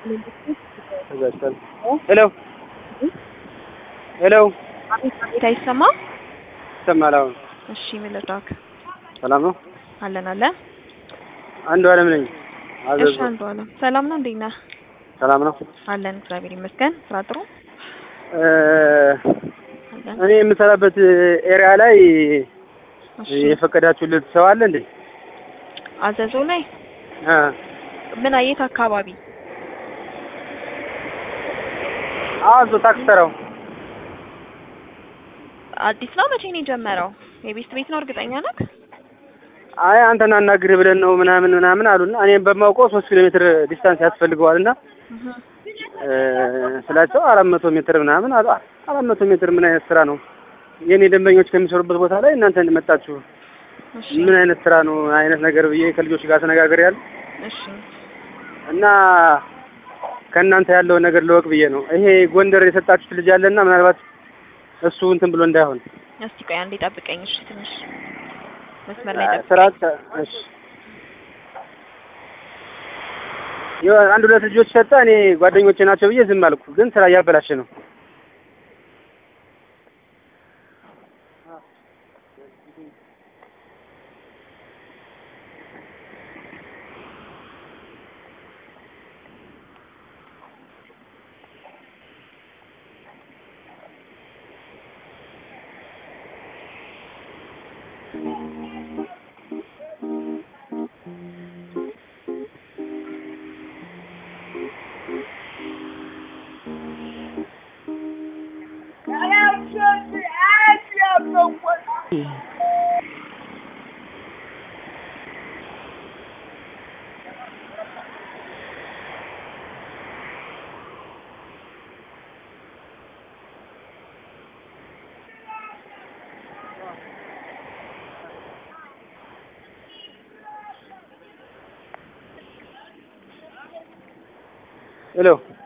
ሄሎ ሄሎ አቤት አቤት፣ አይሰማም? ይሰማል። አሁን እሺ፣ ምን ልርዳክ? ሰላም ነው። አለን አለን። አንዱ አለም ነኝ። እሺ፣ አዘዞ አንዱ አለም ሰላም ነው። እንዴት ነህ? ሰላም ነው። አለን፣ እግዚአብሔር ይመስገን። ስራ ጥሩ እ አለን። እኔ የምሰራበት ኤሪያ ላይ እሺ፣ የፈቀዳችሁለት ሰው አለ እንዴ? አዘዞ ላይ አ ምን አየት አካባቢ? አዞ ታክስ ተራው አዲስ ነው። መቼ ነው የጀመረው? የቤስት ቤት ነው። እርግጠኛ ነህ? አይ አንተን አናግርህ ብለን ነው ምናምን ምናምን አሉና እኔም በማውቀው ሶስት ኪሎ ሜትር ዲስታንስ ያስፈልገዋልና እህ እ ስላቸው አራት መቶ ሜትር ምናምን አሉ። አራት መቶ ሜትር ምን አይነት ስራ ነው? የኔ ደንበኞች ከሚሰሩበት ቦታ ላይ እናንተ እንደመጣችሁ እሺ፣ ምን አይነት ስራ ነው አይነት ነገር ብዬ ከልጆች ጋር ተነጋግሬያለሁ እሺ፣ እና ከእናንተ ያለውን ነገር ልወቅ ብዬ ነው። ይሄ ጎንደር የሰጣችሁት ልጅ አለና ምናልባት እሱ እንትን ብሎ እንዳይሆን እስቲ ቆይ አንዴ ጠብቀኝ። እሺ፣ ትንሽ መስመር ላይ ጠብቀኝ። ስራ እሺ የሆነ አንድ ሁለት ልጆች ሰጠ። እኔ ጓደኞቼ ናቸው ብዬ ዝም አልኩ፣ ግን ስራ እያበላሸ ነው። ሄሎ